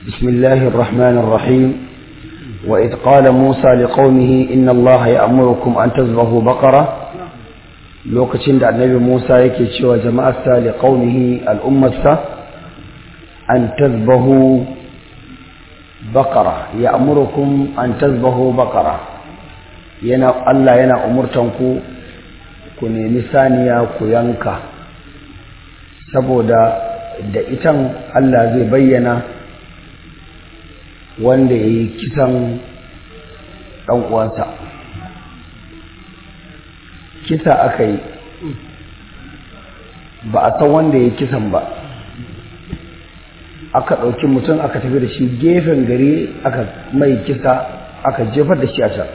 بسم الله الرحمن الرحيم وإذ قال موسى لقومه إن الله يأمركم أن تذبحوا بقرة lokacin da annabi Musa yake cewa jama'arsa li qaumihi al'ummarsa an tazbahu baqara ya'murukum an tazbahu baqara yana Allah yana umurtan ku ku nemi saniya ku yanka saboda da itan Allah zai bayyana wanda yayi kisan dan uwansa kisa aka yi ba a san wanda ya kisan ba aka ɗauki mutum aka tafi da shi gefen gari aka mai kisa aka jefar da shi a can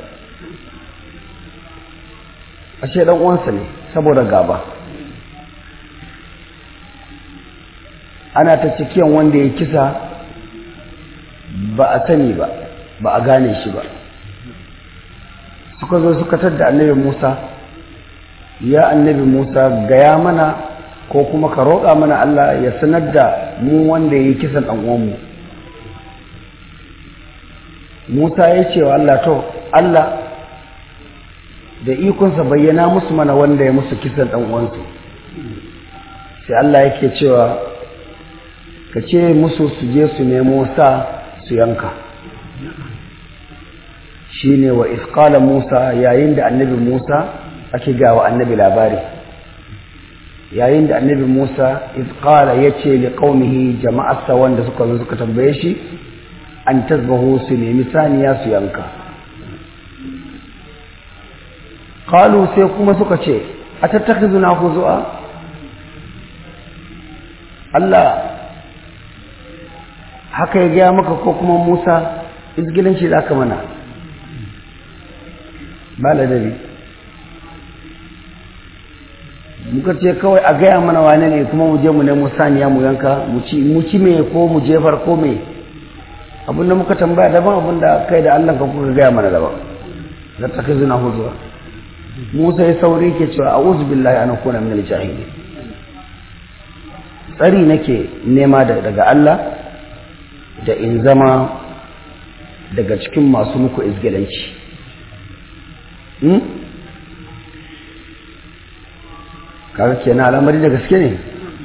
ashe ɗan uwansa ne saboda gaba ana ta cikiyan wanda ya kisa ba a sani ba ba a gane shi ba suka zo suka tadda annabi musa ya annabi Musa gaya mana ko kuma ka roƙa mana Allah ya sanar da mu wanda ya yi kisan ɗan'uwanmu Musa ya ce wa Allah to Allah da ikonsa bayyana musu mana wanda ya musu kisan ɗan'uwansu sai Allah yake cewa ka ce musu su je su nemo sa su yanka shi ne wa iskala Musa yayin da annabi Musa ake gawa annabi labari yayin da annabi Musa izqala yace li qaumihi jama'arsa wanda suka zo suka tambaye shi an tazbahu su nemi saniya su yanka qalu sai kuma suka ce atattakhizuna huzua Allah haka ya gaya maka ko kuma Musa izgilanci zaka mana ba ladabi muka ce kawai a gaya mana wane ne kuma mu je mu nemo saniya mu yanka mu ci me ko mu jefar ko me abin da muka tambaya daban abin da kai da Allah ka kuka gaya mana daban da ta kai zuna huzuwa Musa ya sauri ke cewa a'udhu billahi an akuna min al-jahilin tsari nake nema daga Allah da in zama daga cikin masu muku izgilanci kaga kenan al'amari da gaske ne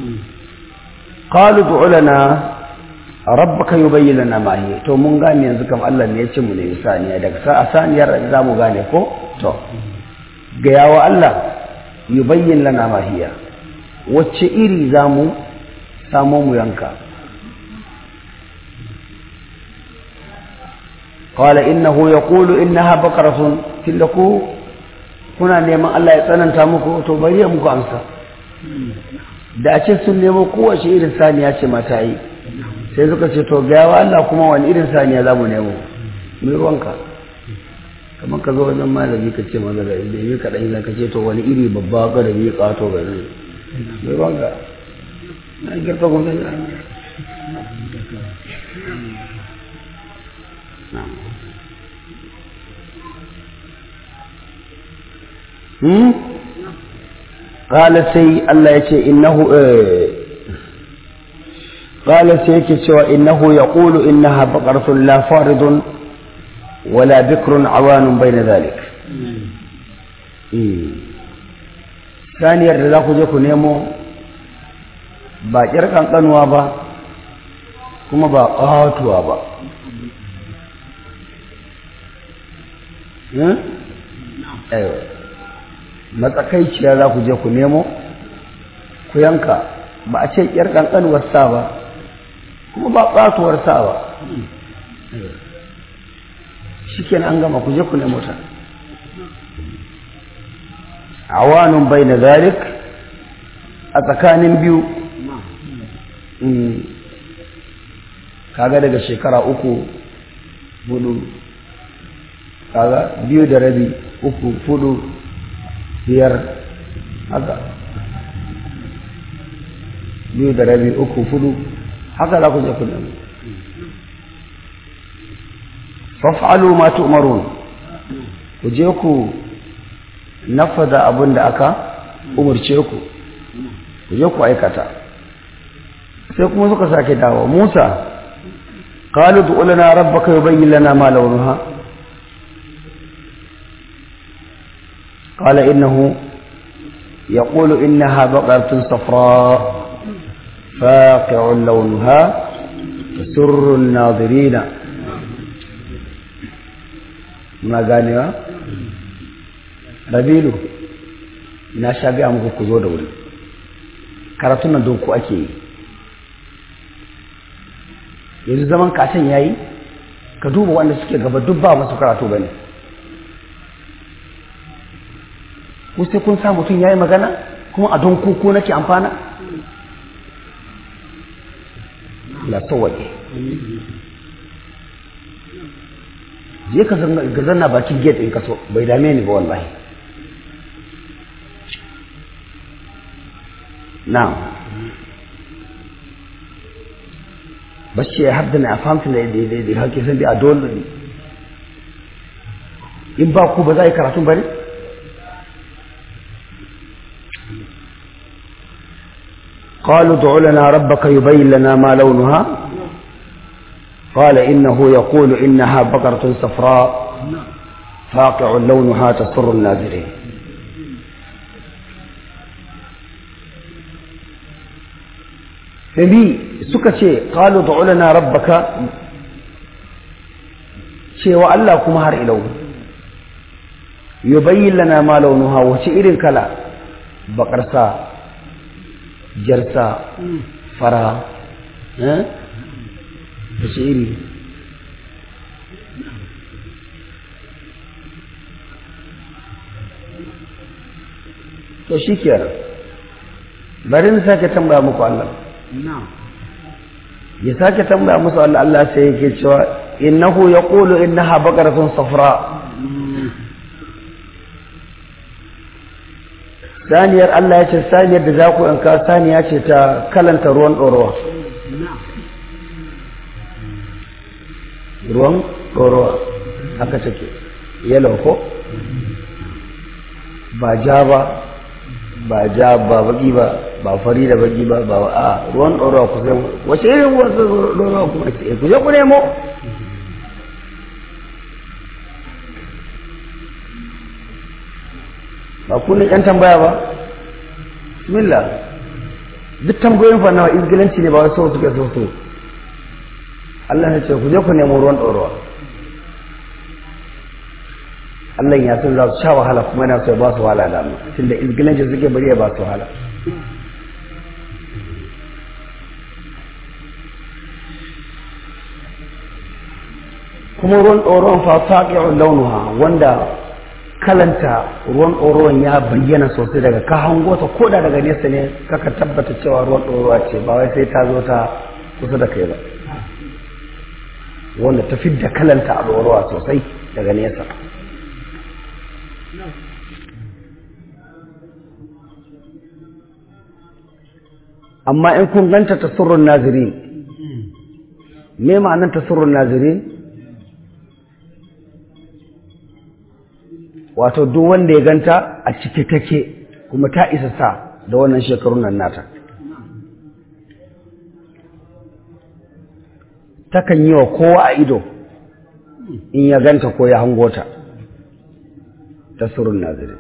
qalu du'u lana rabbaka yubayyin lana ma hiya to mun gane yanzu kam Allah ne ya ce mu ne saniya daga sa saniyar za mu gane ko to ga yawa Allah yubayyin lana ma hiya wacce iri za mu samo mu yanka قال إنه يقول إنها بقرة تلكو kuna neman Allah ya tsananta muku to bari ya muku amsa da a ce sun nemo kowace irin saniya ce mata yi sai suka ce to gawa Allah kuma wani irin saniya za mu nemo mai ruwanka kamar ka zo wajen malami ka ce maza da yi kaɗan yi ka ce to wani iri babba ga da yi ƙato ga nan mai ruwanka na girka kuma zai قال سي الله يتي إنه قال سيكي سوى إنه يقول إنها بقرة لا فارض ولا بكر عوان بين ذلك ثانيا رزاق جيكو نيمو ba ƙirƙan ƙanuwa ba kuma ba ƙatuwa ba matsakaiciya za ku je ku nemo ku yanka ba a ce ƙyar ƙanƙanuwar sa ba kuma ba ƙatuwar sa ba shi an gama ku je ku nemo ta awanun bai na zalik a tsakanin biyu kaga daga shekara uku hudu kaga biyu da rabi uku hudu biyar haka biyu da rabi uku fudu haka za ku je ku nemi faf'alu ma tu'marun ku je ku nafada abin da aka umurce ku ku je ku aikata sai kuma suka sake dawo Musa قالوا ادع لنا ربك يبين لنا ما لونها قال إنه يقول إنها بقرة صفراء فاقع لونها تسر الناظرين ما ganewa rabilu na sha gaya muku ku zo da wuri karatun nan don ku ake yi yanzu zaman kacin ya yi ka duba wanda suke gaba duk ba masu karatu ba ne sai kun sa mutum ya yi magana kuma a don kuku nake amfana la tsawaye je ka zanna bakin gate in kaso bai dame ni ba wallahi na'am بس هبدنا فهمت da hake san a dole ne in ba ku ba za a yi karatun ba ne قالوا ادع لنا ربك يبين لنا ما لونها قال إنه يقول إنها بقرة صفراء فاقع لونها تسر الناظرين Nabi suka ce, Kalu da rabbaka cewa Allah kuma har ilau, yubayyin lana ma launuha wace irin kala, baƙarsa, jarsa, fara, wace iri. To shi kenan, bari na sake tambaya muku Allah. ya sake tambaya musu Allah Allah sai yake cewa innahu yaqulu innaha baqaratun safra saniyar Allah ya ce saniyar da za ku yanka saniya ce ta kalanta ruwan ɗorowa ruwan ɗorowa haka take yellow ko ba ja ba ba ja ba baki ba ba fari da baki ba ba a ruwan ɗora ku sai wace irin ruwan ɗora ku ce ku je ku nemo ba ku ne ƴan tambaya ba bismillah duk tambayoyin fa nawa izgilanci ne ba wasu so suke so so Allah ya ce ku je ku nemo ruwan ɗorowa Allah ya san za su sha wahala kuma yana so ya ba su wahala da mu tunda izgilanci suke bari ya ba su wahala kuma ruwan ɗoron fa faƙi'un launuha wanda kalanta ruwan ɗoron ya bayyana sosai daga ka hango ta ko da daga nesa ne kaka tabbata cewa ruwan ɗorowa ce ba wai sai ta zo ta kusa da kai ba wanda ta fidda kalanta a ɗorowa sosai daga nesa amma in kun ganta ta surrun nazirin me ma'anar ta surrun nazirin wato duk wanda ya ganta a cike take kuma ta isa sa da wannan shekarun nan nata takan yi wa kowa a ido in ya ganta ko ya hango ta ta surun nazirin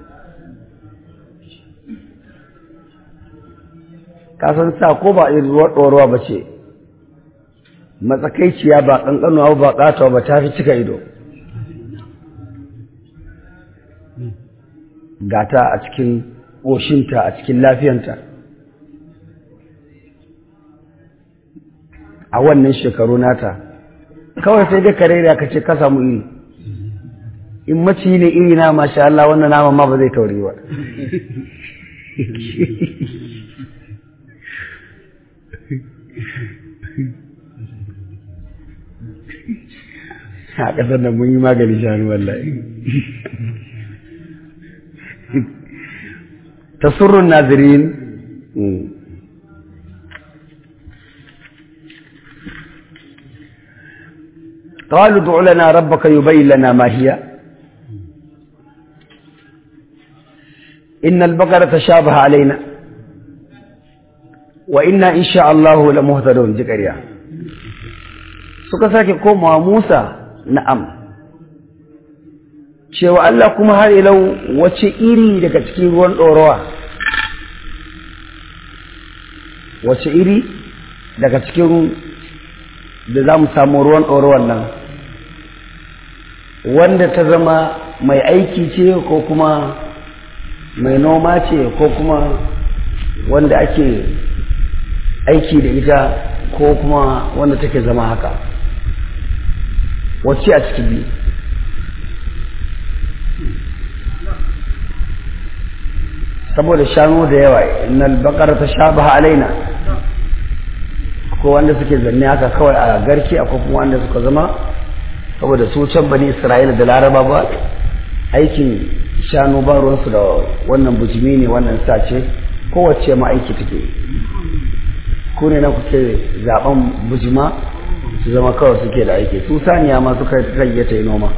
kasan sa ko ba irin ruwa ɗorowa ba ce matsakaiciya ba ƙanƙanuwa ba ƙatawa ba ta fi cika ido gata a cikin ƙoshinta a cikin lafiyanta a wannan shekaru nata kawai sai dai kare da ka ce ka samu iri in maci ne iri na masha Allah wannan nama ma ba zai tauri ba a ƙasar da mun yi magani shanu wallahi تسر الناظرين قالوا ادع لنا ربك يبين لنا ما هي إن البقرة تشابه علينا وإنا إن شاء الله لمهتدون ذكريا suka sake komawa Musa na'am cewa Allah kuma har ilau wace iri daga cikin ruwan ɗorowa wace iri daga cikin da za mu samu ruwan ɗorowar nan wanda ta zama mai aiki ce ko kuma mai noma ce ko kuma wanda ake aiki da ita ko kuma wanda take zama haka wacce a cikin biyu saboda shanu da yawa innal baqara tashabaha alaina ko wanda suke zanne haka kawai a garki akwai kuma wanda suka zama saboda su can bani isra'ila da laraba ba aikin shanu ba ruwansu da wannan bujimi ne wannan sace kowace ma aiki take ku ne na kuke zaben bujima su zama kawai suke da aiki su saniya ma suka rage ta yi noma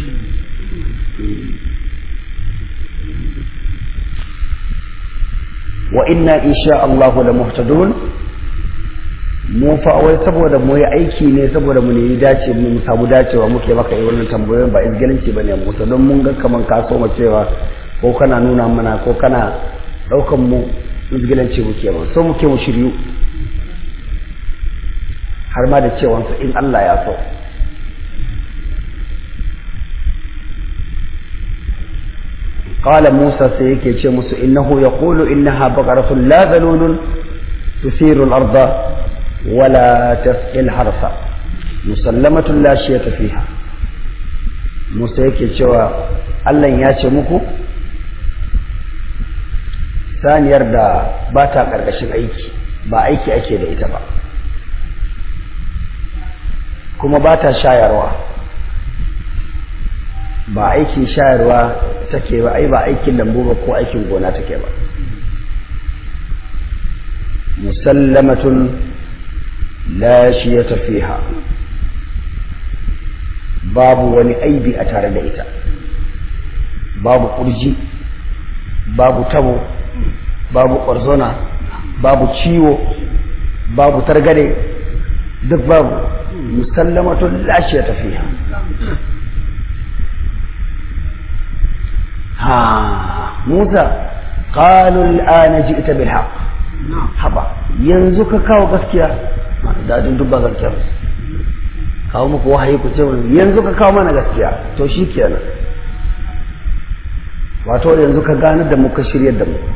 wa inna insha Allahu la muhtadun mu fa wai saboda mu yi aiki ne saboda mu nemi dace mu samu dacewa muke maka yi wannan tambayoyin ba izgilanci bane mu don mun ga kaman ka so mu cewa ko kana nuna mana ko kana daukan mu izgilanci muke ba so muke mu shiryu har ma da cewa in Allah ya so قال موسى سيكي تشمس إنه يقول إنها بقرة لا ذلول تثير الأرض ولا تسقي الحرث مسلمة لا شية فيها موسى يكي تشوى الله ياتي مكو saniyar da ba ta ƙarƙashin aiki ba aiki ake da ita ba kuma ba ta shayarwa ba aikin shayarwa take ba ai ba aikin lambu ba ko aikin gona take ba musallamatun la shiyata fiha babu wani aibi a tare da ita babu kurji babu tabo babu ƙwarzona babu ciwo babu targade duk babu musallamatun la shiyata fiha ها موسى قالوا الآن جئت بالحق haba yanzu ka kawo gaskiya dadin duk ba gaskiya kawo muku wahayi ku ce yanzu ka kawo mana gaskiya to shi kenan wato yanzu ka gane da muka shirya da mu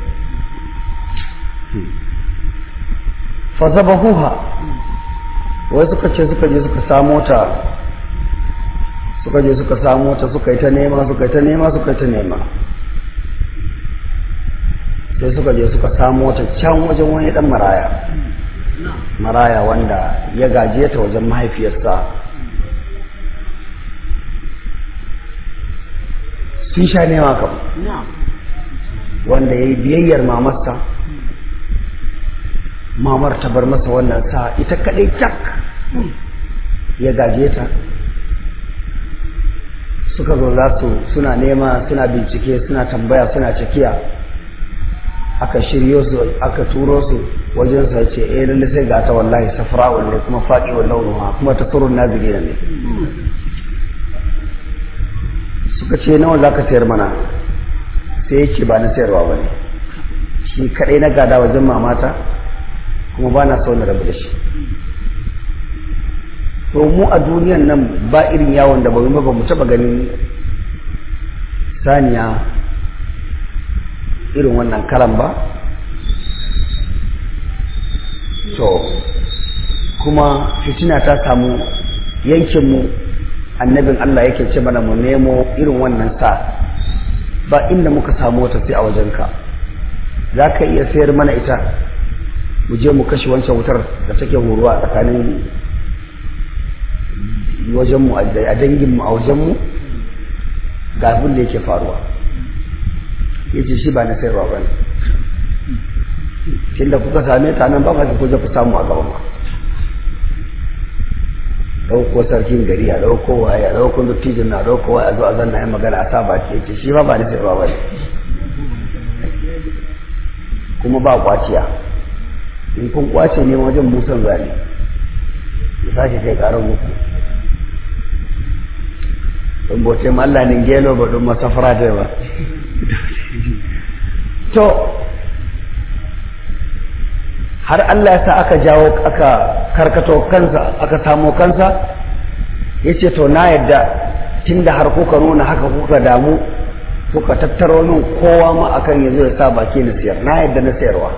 fa zabahuha wai suka ce suka je suka samo ta suka je suka samu ta suka yi ta nema suka yi ta nema suka yi ta nema sai suka je suka samu ta can wajen wani dan maraya maraya wanda ya gaje ta wajen mahaifiyarsa sun sha nema kam wanda ya yi biyayyar mamarsa mamar ta bar masa wannan sa ita kadai tak ya gaje ta suka zo za su suna nema suna bincike suna tambaya suna cikiya aka shiryo su aka turo su wajen sa ce eh lalle sai ga ta wallahi safra wallahi kuma faqi wa launuha kuma ta turun nazili ne suka ce nawa zaka sayar mana sai yake ba na sayarwa bane shi kadai na gada wajen mamata kuma ba na so na rabu da shi to mu a duniyan nan ba irin yawon da ba ba mu taba ganin saniya irin wannan karan ba to kuma fitina ta samu yankinmu annabin Allah yake ce mana mu nemo irin wannan sa ba inda muka samu wata sai a wajenka za ka iya sayar mana ita mu je mu kashe wancan wutar da take horuwa tsakanin wajenmu a danginmu a wajenmu ga abin da yake faruwa ya ce shi ba na sayarwa ba ne tunda kuka same ta nan ba ma ku je ku samu a gaban ba ɗauko sarkin gari a ɗauko waye a ɗauko dattijin na ɗauko waye a zo a zanna yin magana a sa baki ya ce shi ba ba na sayarwa ba ne kuma ba kwaciya in kun kwace ne wajen musan zane ya sake kai ƙarar muku don bote ma Allah nin gelo ba don masafara da ba to har Allah ya sa aka jawo aka karkato kansa aka samo kansa ya ce to na yadda tun da har kuka nuna haka kuka damu kuka tattaro min kowa ma akan ya zo ya sa baki na siyar na yadda na sayarwa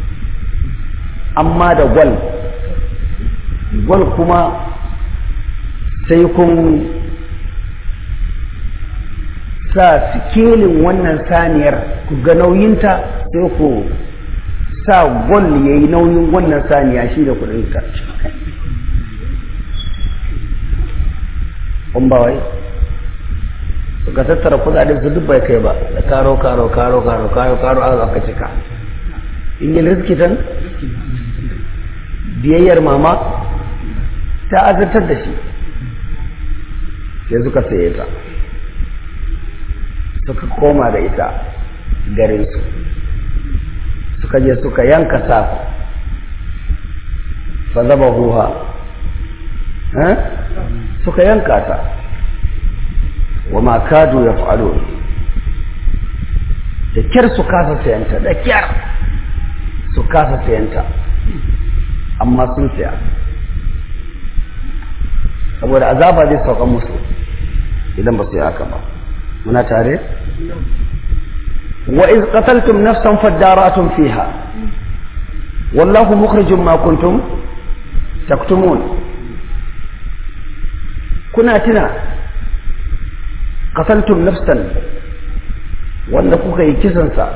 amma da gwal gwal kuma sai kun sa sikelin wannan saniyar ku ga nauyinta sai ku sa gwal ya yi nauyin wannan saniya shi da kudin ta ba wai suka tattara kudaden su duk bai kai ba da karo karo karo karo karo karo aka cika in yi riskitan biyayyar mama ta azartar da shi sai suka saye ta suka koma da ita garinsu suka je suka yanka saku fa zaba huha suka yanka ta wa ma kadu ya fa'alo da kyar su kasa sayanta da kyar su kasa sayanta amma sun saya saboda azaba zai sauka musu idan ba su yi haka ba muna tare wa iz qataltum nafsan faddaratum fiha wallahu mukhrijum ma kuntum taktumun kuna tuna qataltum nafsan wanda kuka yi kisan sa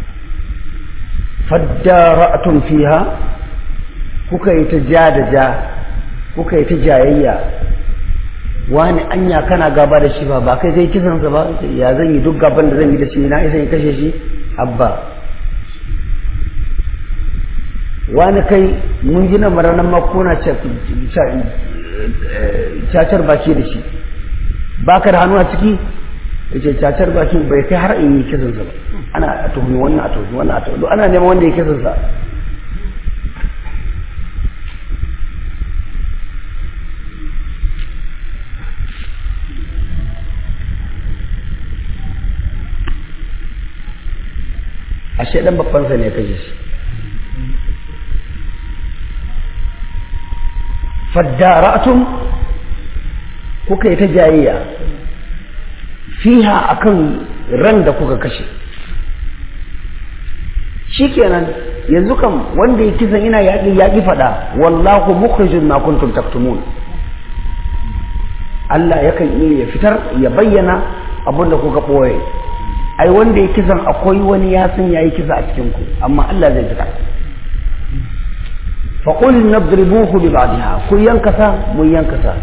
faddaratum fiha kuka yi ta ja da ja kuka yi ta jayayya wani anya kana gaba da shi ba ba kai kai kisansa ba ya zan yi duk gaban da zan yi da shi na isa in kashe shi abba wani kai mun gina maranan makona cacar baki da shi ba ka da hannu a ciki da ce cacar baki bai kai har in yi kisansa ba ana a tuhumi wannan a tuhumi wannan a tuhumi ana neman wanda ya kisansa ashe dan babbansa ne ya kashe shi faddara'tum kuka yi ta jayayya fiha akan ran da kuka kashe shikenan yanzu kam wanda ya kisan ina yaƙi yaƙi faɗa wallahu mukhrijun ma kuntum taktumun Allah yakan iya ya fitar ya bayyana abin da kuka ɓoye ai wanda ya kisan akwai wani ya san yayi kisa a cikin ku amma Allah zai fita fa qul nadribuhu bi ba'dihha ku yankasa mun yankasa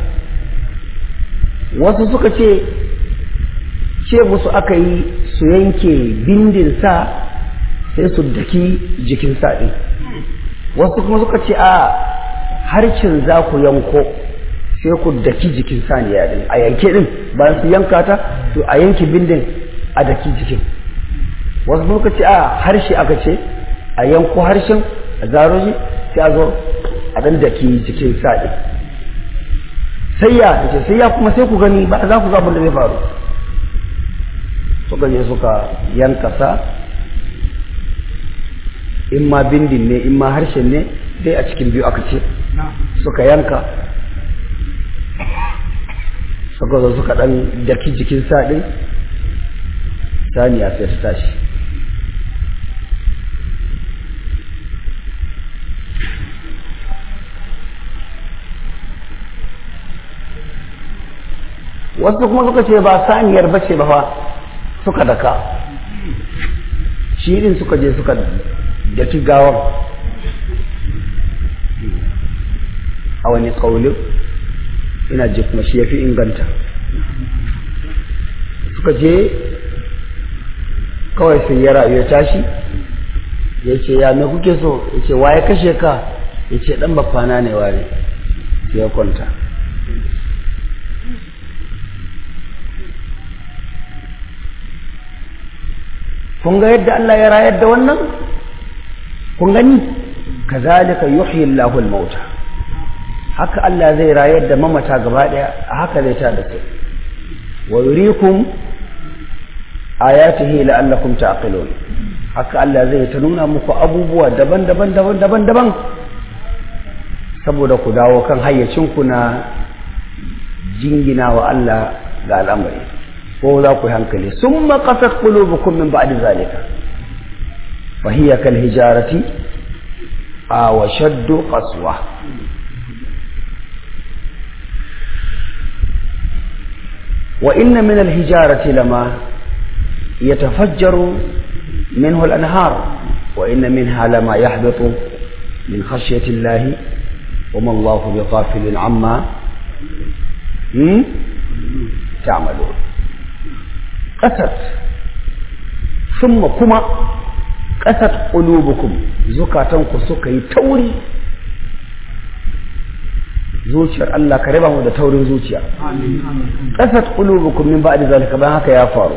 wasu suka ce ce musu aka yi su yanke bindin sa sai su daki jikin sa din wasu kuma suka ce a harcin za ku yanko sai ku daki jikin saniya din a yanke din bayan su yanka ta to a yanke bindin a daki jikin wasu muka ce a harshe aka ce a yanko harshen a zaro shi sai a zo a dan daki jikin sa'i sai ya ce sai ya kuma sai ku gani ba za ku ga abin da zai faru suka je suka yanka sa in ma bindin ne in ma harshen ne dai a cikin biyu aka ce suka yanka suka zo suka dan daki jikin sa din saniya sai ta tashi wasu kuma suka ce ba saniyar bace ba fa suka daka shi din suka je suka daki gawar a wani ƙaunin ina ji kuma shi ya fi inganta suka je kawai sai ya rayu ya tashi ya ce ya me kuke so ya ce waye kashe ka ya ce ɗan bafana ne ware sai ya kwanta kun ga yadda Allah ya rayar da wannan kun gani kazalika yuhyi Allahu al-mauta haka Allah zai rayar da mamata gaba daya haka zai ta da su wa yurikum ayatihi la'allakum ta'qilun haka Allah zai ta nuna muku abubuwa daban-daban daban-daban daban saboda ku dawo kan hayyacinku na jingina wa Allah ga al'amari ko za ku yi hankali sun maƙasar ƙulubukun min ba'di zalika fahiyya kal hijarati a wa shaddu qaswa wa inna min al hijarati lama yatafajjaru minhu al anhar wa inna minha lama yahbitu min khashyati Allah وما الله بغافل عما تعملون قست ثم كما قست قلوبكم زكاتنكم suka yi tauri zuciyar Allah ka raba mu da taurin zuciya qasat qulubukum min ba'di zalika bayan haka ya faru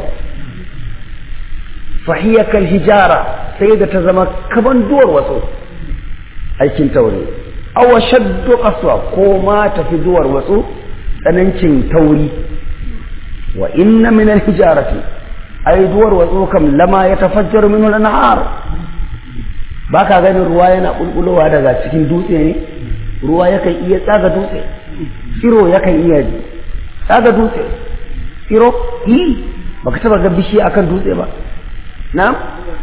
fahiya kal hijara sai da ta zama kaban duwar wasu aikin tauri awa shaddu qaswa ko ma tafi duwar wasu tsanancin tauri wa inna min al-hijarati ay duwar wasu kam lama ya tafajjaru min al-anhar baka ganin ruwa yana bulbulowa daga cikin dutse ne ruwa yakan iya tsaga dutse tsiro yakan iya tsaga dutse tsiro yi baka taba ga bishi akan dutse ba na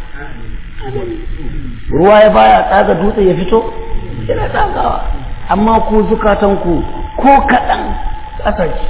ruwa ya baya tsaga dutse ya fito yana tsagawa amma ku zukatanku ko kaɗan ƙasashe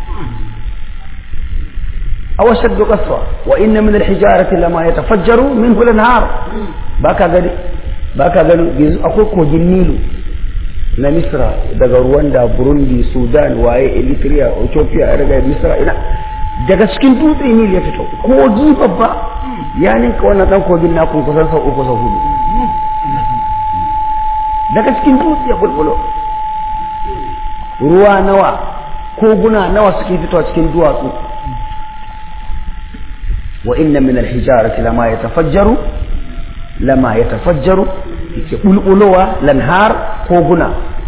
a washar da ƙaswa wa inna min alhijarati lama ya tafajjaru min hulan har ba ka gani ba ka gani yanzu akwai kogin nilu na misra daga rwanda burundi sudan waye eritrea ethiopia ya daga misra ina daga cikin dutse nilu ya fito kogi babba ya ninka wannan ɗan kogin nakun kusan sau uku sau hudu daga cikin dutse ya bulbulo ruwa nawa koguna nawa suke fitowa cikin duwatsu wa inna min alhijarati lama yatafajjaru lama yatafajjaru yake bulbulowa lanhar koguna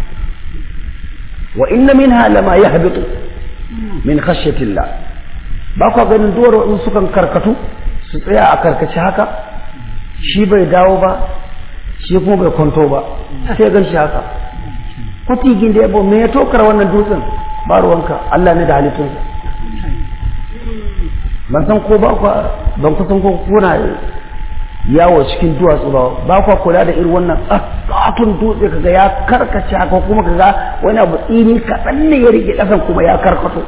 wa inna minha lama yahbitu min khashyati llah ba ku ganin duwar in sukan karkatu su tsaya a karkace haka shi bai dawo ba shi kuma bai kwanto ba sai gan shi haka kwatigin da yabo me ya tokar wannan dutsen ba ruwanka Allah ne da halittunsa ban san ko ba ku ban kusan ko kuna yawo cikin duwatsu ba ba ku kula da irin wannan tsakatun dutse kaga ya karkace haka kuma kaga wani abu tsini kaɗan ne ya rike ƙasan kuma ya karkato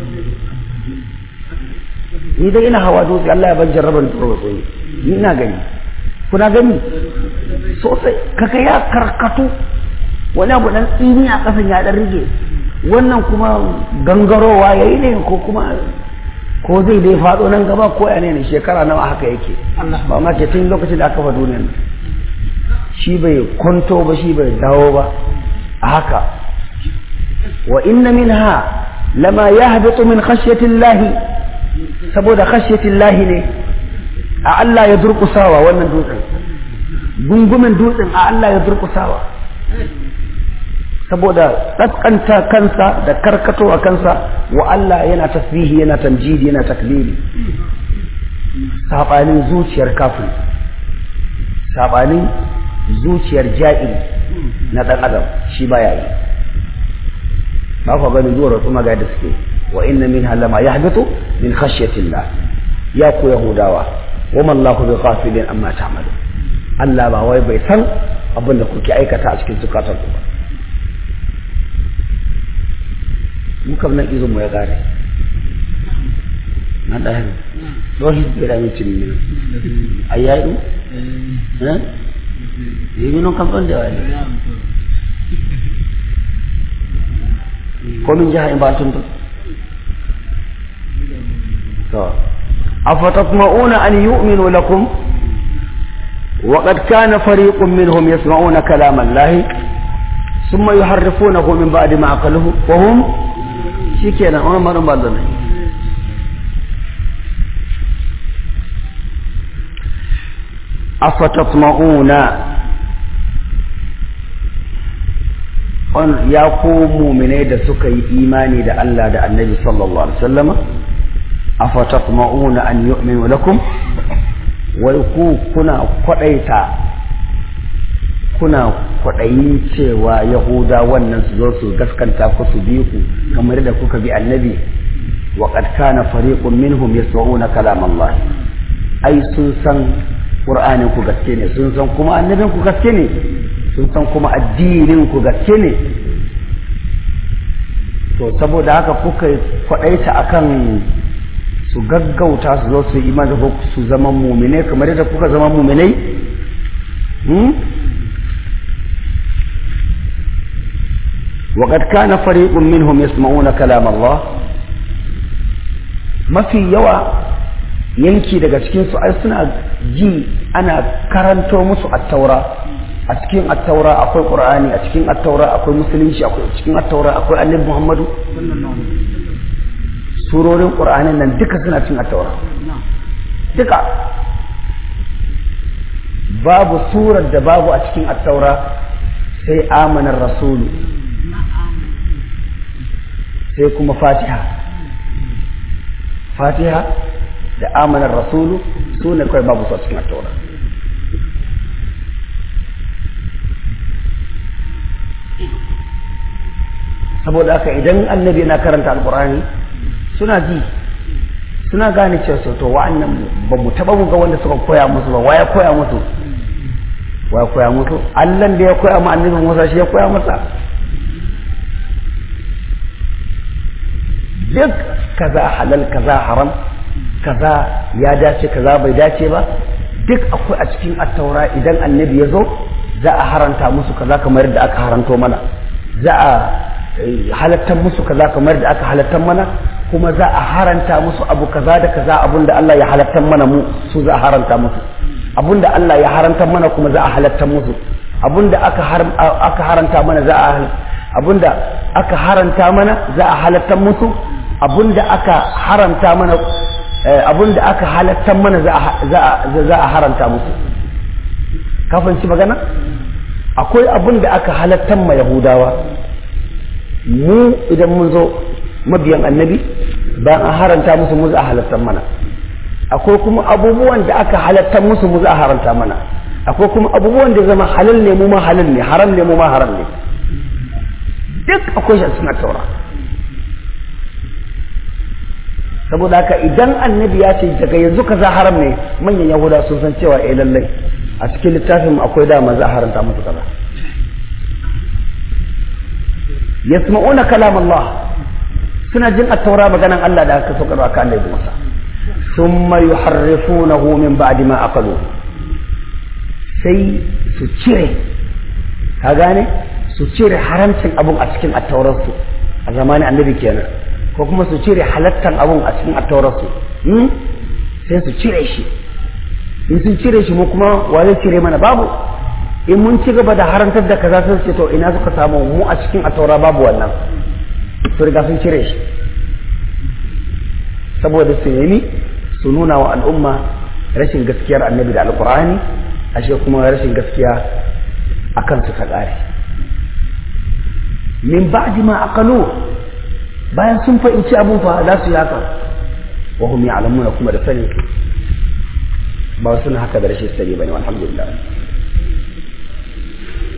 ni dai ina hawa dutse Allah ya ban jarraban duwatsu ni ina gani kuna gani sosai kaka ya karkatu wani abu dan tsini a kasan ya dan rige wannan kuma gangarowa yayi ne ko kuma ko zai dai faɗo nan gaba ko ya ne shekara nawa haka yake ba ma ke tun lokacin da aka fa duniyar shi bai kwanto ba shi bai dawo ba a haka wa inna minha lama yahbitu min khashyati llahi saboda khashyati llahi ne a Allah ya durkusawa wannan dutsen gungumin dutsen a Allah ya durkusawa saboda tsaskanta kansa da karkatowa kansa wa Allah yana tasbihi yana tamjidi yana takbiri sabanin zuciyar kafin sabanin zuciyar ja'iri na dan adam shi baya yi ba ku ganin zuwa rasu maga da suke wa inna min halama yahbitu min khashyatillah ya ku yahudawa wa mallahu bi ghafilin amma ta'malu Allah ba wai bai san abin da kuke aikata a cikin zukatan ku ba mu kam nan izin mu ya gare na da hin do his bira mi tin ni ayayu eh yi non kam on de wani ko min jaha in ba tun to afatatma'una an yu'minu lakum وقد كان فريق منهم يسمعون كلام الله ثم يحرفونه من بعد ما عقلوه وهم شكينا وانا ما نبالنا أفتطمعون ya ku muminai da suka yi imani da Allah da annabi sallallahu alaihi wasallama afatatma'una an yu'minu lakum wai ku kuna kwadaita kuna kwadayin cewa yahuda wannan su zo su gaskanta ku su bi ku kamar da kuka bi annabi wa qad kana fariqun minhum yasma'una kalam Allah ai sun san qur'anin ku gaske ne sun san kuma annabin ku gaske ne sun san kuma addinin ku gaske ne to saboda haka kuka kwadaita akan su gaggauta su zo su iman da su zama mumine kamar yadda kuka zama muminai وقد كان فريق منهم يسمعون كلام الله mafi yawa yanki daga cikinsu ai suna ji ana karanto musu attaura a cikin attaura akwai qur'ani a cikin attaura akwai musulunci akwai cikin attaura akwai annabi muhammadu surorin qur'anin nan duka suna cikin attaura duka babu surar da babu a cikin attaura sai amanar rasulu sai kuma fatiha fatiha da amanar rasulu su ne kawai babu su a cikin attaura saboda haka idan annabi yana karanta alkurani suna ji suna gane cewa to wa'annan ba mu taba mu ga wanda suka koya musu ba waya koya musu waya koya musu allan da ya koya ma annabi musa shi ya koya masa duk kaza halal kaza haram kaza ya dace kaza bai dace ba duk akwai a cikin attaura idan annabi ya zo za a haranta musu kaza kamar da aka haranto mana za a halattar musu kaza kamar da aka halattar mana kuma za a haranta musu abu kaza da kaza abun da Allah ya halattar mana mu su za a haranta musu abun da Allah ya harantar mana kuma za a halattar musu abun da aka aka haranta mana za a abun da aka haranta mana za a halattar musu abun da aka haramta mana abun da aka halattar mana za a haranta musu kafin ci magana akwai abun da aka halattar ma yahudawa mu idan mun zo mabiyan annabi bayan an haranta musu mu za a halattar mana akwai kuma abubuwan da aka halattar musu mu za a haranta mana akwai kuma abubuwan da zama halal ne mu ma halal ne haram ne mu ma haram ne duk akwai shi suna taura saboda haka idan annabi ya ce daga yanzu kaza haram ne manyan yahuda sun san cewa eh lallai a cikin littafin akwai dama za a haranta musu kaza yasma'una kalam Allah suna jin at-taura maganan Allah da aka saukar aka Allah Musa thumma yuharrifunahu min ba'di ma aqalu sai su cire ka gane su cire haramcin abun a cikin at-taurarsu a zamanin annabi kenan ko kuma su cire halattan abun a cikin at-taurarsu sai su cire shi in sun cire shi mu kuma wa zai cire mana babu in mun ci gaba da harantar da kaza sun ce to ina suka samu mu a cikin ataura babu wannan su riga sun cire shi saboda su nemi su nuna wa al'umma rashin gaskiyar annabi da alkur'ani ashe kuma rashin gaskiya a kansu ta ƙare min ba'di ma aqalu bayan sun fahimci abun fa za su yi haka wa hum ya'lamuna kuma da sani ba suna haka da rashin sani bane alhamdulillah